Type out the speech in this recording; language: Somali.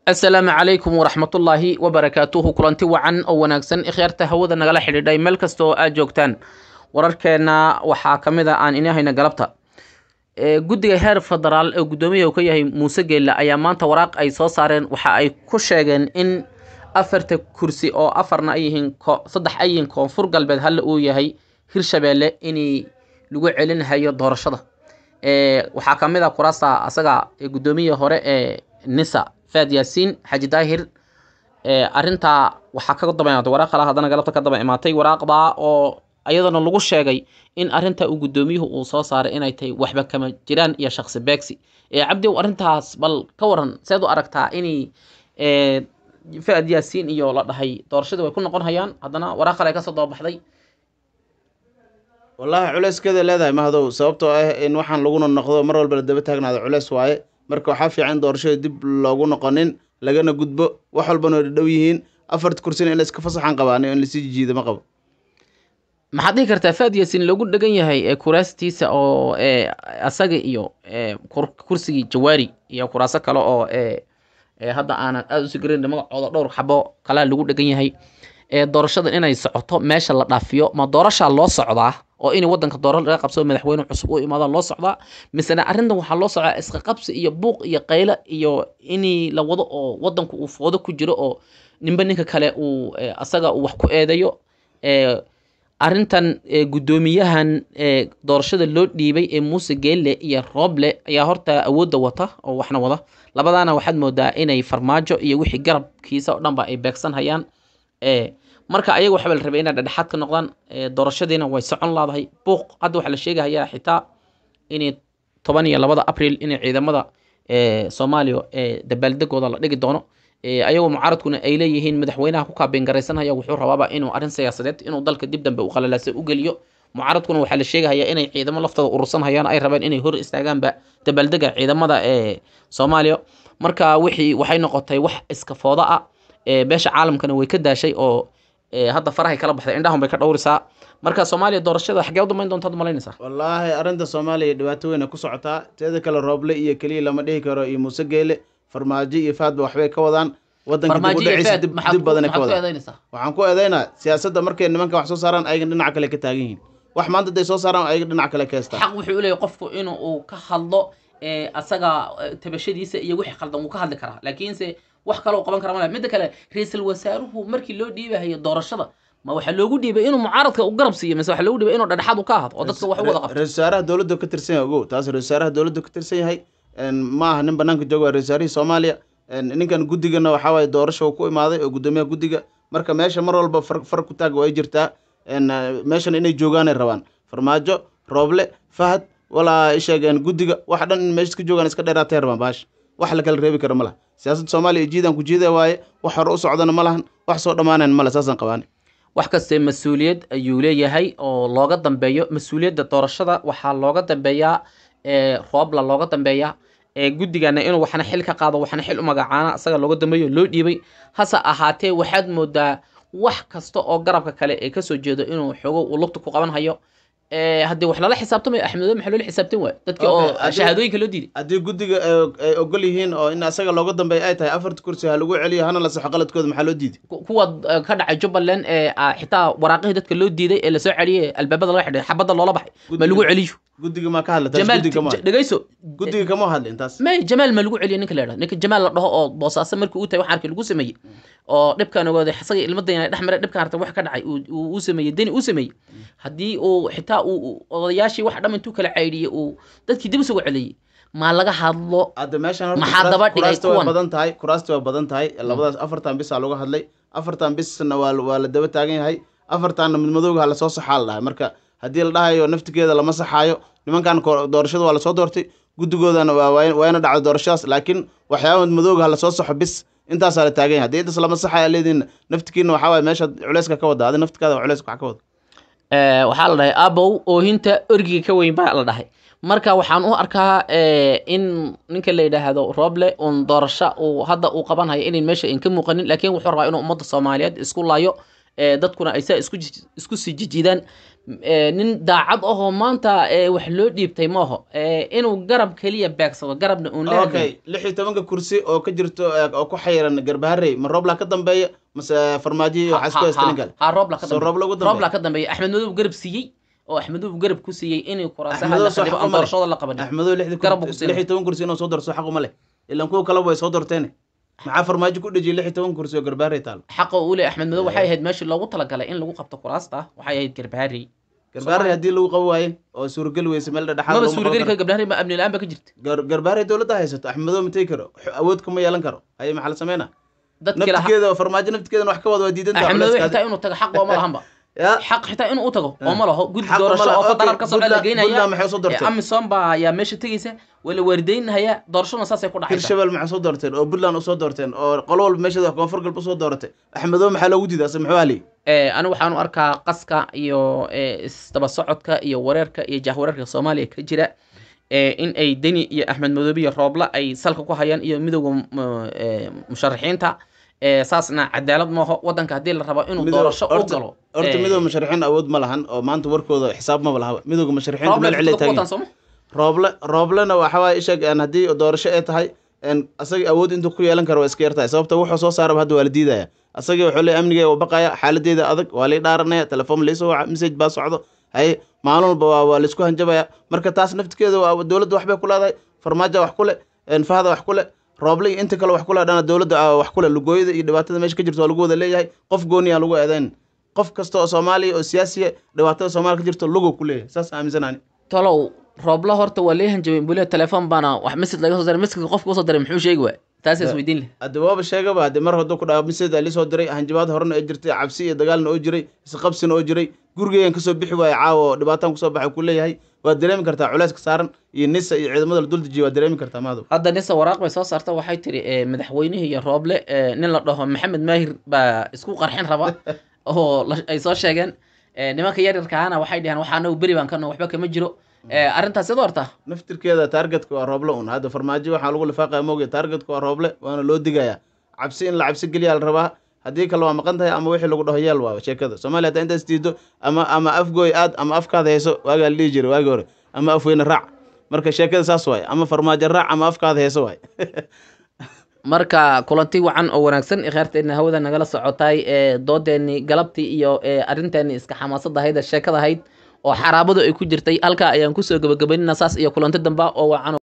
asalaamu calaykum waraxmatullaahi wabarakaatuhu kulanti wacan oo wanaagsan ikhyaarta hawada nagala xidhiidhay meel kasta oo aad joogtaan wararkeenna waxaa ka mid a aan inahayna galabta guddiga heer federaal ee guddoomiyaha uu ka yahay muuse geelle ayaa maanta waraaq ay soo saareen waxa ay ku sheegeen in afarta kursi oo afarna ay yihiin saddex ay yihiin koonfur galbeed halle uu yahay hirshabeelle inay lagu celinhayo doorashada waxaa ka mid a kuraasta asaga guddoomiyaha hore ee nisa faad yaasiin xaji daahir arrintaa waxaa ka daba imaatay waraaq kale haddana galabta ka daba imaatay waraaqdaa oo iyadana lagu sheegay in arrinta uu guddoomiyuhu uu soo saaray inay tahay waxba kama jiraan iyo shaqsi beegsi cabdi arrintaas bal ka waran seed u aragtaa inay faad yaasiin iyo la dhahay doorashadii way ku noqon hayaan haddana waraaq kale ay kasoo daba baxday wallaahi culeyskeeda leedahay mahdow sababtoo ah in waxaan laguna noqdo mar walba la daba taagnaado culeys waaye marka waxaa fiican doorashada dib loogu noqonin lagana gudbo wax walbana way dhadhow yihiin afarta kursina in la iska fasaxan qabaani in lasii jijiida ma qabo maxaad dhihi kartaa faad yaasiin loogu dhegan yahay kuraastiisa oo asaga iyo kursigii jawaari iyo kuraaso kale oo hadda aanan aada usi garan magacooda dhowr xabo kalea lagu dhegan yahay doorashada inay socoto meesha la dhaafiyo ma doorashaa loo socdaa oo in wadanka doora laga qabsado madaxweyne cusub u imaadaan loo socdaa misena arrintan waxaa loo socdaa iska qabsi iyo buuq iyo qaylo iyo inii la wado oo wadanku uu foodo ku jiro oo ninba ninka kale uu asaga uu wax ku eedayo arrintan guddoomiyahan doorashada loo dhiibay ee muuse geelle iyo rooble ayaa horta awoodda wata oo waxna wada labadaana waxaad moodaa inay farmaajo iyo wixii garabkiisa oo dhanba ay beegsan hayaan marka ayaga waxaa la rabay inay dhexdhexaad ka noqdaan doorashadiina way socon laadahay buuq hadda waxaa la sheegahayaa xitaa inay toban iyo labada abril inay ciidamada soomaaliya dabaaldegooda la dhigi doono ayagoo mucaaradkuna ay leeyihiin madaxweynaha ku kaabeengaraysanhaya wuxuu rabaaba inuu arrin siyaasadeed inuu dalka dib dambe u qalalaasa u geliyo mucaaradkuna waxaa la sheegahayaa inay ciidamo laftooda urursan hayaan ay rabeen inay hor istaagaanba dabaaldega ciidamada ee soomaaliya marka wixii waxay noqotay wax iska fooda ah beesha caalamkana way ka daashay oo hadda farahay kala baxday indhahun bay ka dhowrisaa marka soomaaliya doorashada xagee u dambeyn doontaad malaynaysaa wallaahi arrinta soomaaliya dhibaato weyna ku socotaa teeda kale rooble iyo keliya lama dhihi karo iyo muuse geele farmaajo iyo faadba waxbay ka wadaan wadanka dib u dhacaysa dib badanay ka wadaan waxaan ku eedaynaa siyaasadda markay nimanka wax soo saaraan ayaga dhinaca kale ka taagan yihiin wax maanta haday soo saaraan ayaga dhinac kale ka heestaan xaq wuxuu leeyahy qofku in uu ka hadlo asaga tabashadiisa iyo wixii khaldan wuu ka hadli karaa laakiinse wax kaloo qaban kara male midda kale ra-iisul wasaaruhu markii loo dhiibahayo doorashada ma waxaa loogu dhiibay inuu mucaaradka u garab siiyo mise waxaa loogu dhiibay inuu dhexdhexaad u ka ahdo oo dadka wax u wada qabto ra-isul wasaaraha dowladda ka tirsan yahay ogow taas ra-isul wasaaraha dowladda ka tirsan yahay ma aha nin banaanka jooga waa ra-isul wasaarihii soomaaliya ninkan guddigana waxaa waaye doorasha uu ku imaaday oo guddoomiyaha guddiga marka meesha mar walba far far ku taag way jirtaa meeshan inay joogaanay rabaan farmaajo rooble fahad walaa isheegeen guddiga wax dhan in meesha ka joogaan iska dheeraatay rabaan baasha wax la kala reebi karo ma laha siyaasadda soomaaliya jiidaan ku jiida waaye wax hore u socdana ma lahan wax soo dhammaanayn male saasaan qabaani wax kastee mas-uuliyad ayuu leeyahay oo looga dambeeyo mas-uuliyadda doorashada waxaa looga dambeeyaa roobla looga dambeeyaa guddigana inuu waxna xil ka qaado waxna xil u magacaana asaga looga dambeeyo loo dhiibay hase ahaatee waxaad moodaa wax kasta oo garabka kale ee kasoo jeedo inuu xoogo uu lugta ku qaban hayo haddii wax lala xisaabtamayo axmedo maxaa loola xisaabtan waay dadki oo shahaadooyinka loo diiday haddii guddiga ay ogol yihiin oo in asaga looga dambeeya ay tahay afarta kursi ha lagu celiyo hana la saxo qaladkooda maxaa loo diiday kuwa ka dhacay jubbaland ee xitaa waraaqihii dadka loo diiday ee lasoo celiyay albaabada laga xidhay xabadda loola baxay ma lagu celiyo guddiga maa ka hadla taas jamaal guddiga kama dhegeyso guddiga kama hadla intaas may jamaal ma lagu celiyo ninka la yidhahdo ninka jamaal la dhaho oo boosaaso markii uu tahay wax arkay lagu sameeyey oo dhibkaan ogaaday isaga ilmadayna dhex maray dhibkaan artay wax ka dhacay uu sameeyey deni uu sameeyey haddii uu xitaa uu odayaashii wax dham intuu kala caydhiyey uu dadkii dib isugu celiyey maa laga hadlo hadda meeshan horta maxaa kuraas- daba dhigay kuraasta way kuwan? badan tahay kuraasta waa badan tahay labadaas afartan bisaa laga hadlay afartan bisna waa waa la daba taagan yahay afartanna mid madowga ha lasoo saxaa la dhahay marka haddii la dhahayo naftigeeda lama saxaayo nimankan ko- doorashada waa lasoo doortay guddigoodana waa waa- waa ina dhacdo doorashadaas laakiin waxyaaba mid madowga ha lasoo saxo bis intaasaa la taagan yahay haddii intaas lama saxaya leediin naftikiina waxaa waaye meesha culeyska ka wada adi naftikaada culeyska wax ka wada waxaa la dhahay abow oohinta orgiga ka weyn baa la dhahay marka waxaan u arkaa in ninka la yidhaahdo roble un doorasho uu hadda uu qabanhayo inay meesha in ka muuqanin laakiin wuxuu rabaa inuu ummadda soomaaliyeed isku laayo dadkuna ay saa isku ji- isku sii jijiidaan ee, nin daacad ahoo maanta ee, wax loo dhiibtay maaho ee, inuu garab keliya beegsado garabna uun la okay lix iyo tobanka kursi oo ka jirto eh, oo ku xayiran garbaharey ma roobla ka dambeeya mase farmaajo iyo waxaa isku haysta nin kale ha roobla ka Soo dambeeya Roobla ugu dambeeya? roobla ka dambeeya axmed madow garab siiyey oo axmed madow garab ku siiyey inay kuraasaha Axmedow la soo qalibo xaq aan uma leh. doorashada la qabanin axmedow lixdii Garab kur- buu ku siinay. lix iyo toban kursi inuu soo darso xaq uma leh ilan kuwa kaleba way soo dorteen maxaa farmaajo ku dhejiyay lix iyo toban kursi oo garbaharey taalo xaqa uu leeyahay axmed madow waxay ahayd meeshii loogu talagalay in lagu qabto kuraasta waxay ahayd garbaharey garbaharey haddii lagu qaban waaye oo suurageli weyse meel dhexaad maba laguma qaban suurageli karo. kara gabdhaharey ma amni la-aan ba ka jirta Gar- garbaharey dowladda haysato axmedow ma tegi karo Xo- awood kuma yeelan karo haye maxaa la sameynaa dadkii lahaa naftigeeda oo farmaajo naftigeedana wax ka wada waa diidan tahay axmed madow culayskaadi. xitaa inuu tago xaq oo ma lahanba Ya, xaq xitaa inuu u tago oo ma laho guddi xaq uma doorasho laha. oo federal Okay, ka socda la Puntland- geynaya Puntland maxay usoo dorteen? amisom baa ayaa meesha tegeysa waa la waardeynahaya doorashaduna saasay ku dhacaysa hirshabel maxay soo doorteen oo puntland usoo doorteen oo qolo walba meesheeda koonfur galba usoo dooratay axmedow maxaa loogu diiday ase muxuu haliyay Eh, anigu waxaan u arkaa qaska iyo eh, isdaba socodka iyo wareerka iyo jahwareerka soomaaliya ka jira eh, in ay deni iyo axmed madoobe iyo roobla ay salka ku hayaan iyo midowda m- eh, musharaxiinta eh, saasna cadaalad maaho wadanka haddii la rabo inuu Midooda- doorasho u horta- galo horta eh, midooda musharaxiin awood ma lahan oo maanta warkooda xisaab maba laha midooda musharaxiinta rooble meel cilay fursada ku taagan wataan sooma rooble rooblena waxa waaye isheeg een haddii doorasho ay tahay een asaga awood intuu ku yeelan karo waa iska yartahay sababta wuxuu soo saaraba hadda waa la diidaya asaga wuxuu leeyahay amniga waa baqaya xaaladeeda adag waa lay dhaaranaya telefoon laysoo waca message baa socdo haye maalin walba waa waa laysku hanjabaya marka taas naftigeeda waa dowladda waxbay ku leedahay farmaajo wax ku leh een fahda wax ku leh rooble iyo inta kale wax ku leh dhana dowladda aa wax ku leh lugooyada iyo dhibaatada meesha ka jirto waa lagu wada leeyahay qof gooniyaa lagu eedeyn qof kasta oo soomaaliya oo siyaasiya dhibaatada soomaaliya ka jirto lugo ku leeyahay saas aaminsanaani tolow roobla horta waa lee hanjabeen bule telefoon baana wax message laga soo diray messageka qofka usoo diray muxuu sheegi waay taas is weydiin leh hadde waaba sheegaba hadde mar hadduu ku dhaao miseda lisoo diray hanjabaad horena oo jirtay cabsi iyo dagaalna oo jiray isqabsina oo jiray gurigeygan kasoo bixi waaye caawa oo dhibaataan kusoo baxay ku leeyahay waad dareemi kartaa culayska saaran iyo nisa iyo ciidamada la dul dejiya waad dareemi kartaa maado hadda nisa waraaq bay soo saarta waxay tiri eh, madaxweynihii iyo rooble eh, nin la dhaho maxamed maahir baa isku qarxin raba oo la- ay soo sheegeen Eh, nimanka yaryarkaana waxay dhaheen waxaa anagu beri baan kana waxba kama jiro Eh, arrintaas sid horta naftirkeeda taargetka waa rooble un hadda farmaajo waxaa lagu lifaaqaya mooge taargetka waa rooble waana loo digayaa cabsi in la cabsi geliyaa la rabaa haddii kale waa maqan tahay ama wixii lagu dhaho yeel waa sheekada soomaaliya haddaa intaas diido ama ama afgooy aad ama afkaada hayso waagaa la dhihi jiray waagi hore ama afweyne raac marka sheekada saas waaye ama farmaajo raac ama afkaada hayso waaye marka kulanti wacan oo wanaagsan kheyrteena hawada nagala socotay ee doodeeni galabtii iyo ee arrinteeni iska xamaasada ahayd ee sheekada ahayd oo xaraabadu ay ku jirtay halkaa ayaan kusoo gabagabaynina saas iyo kulanti damba oo wacan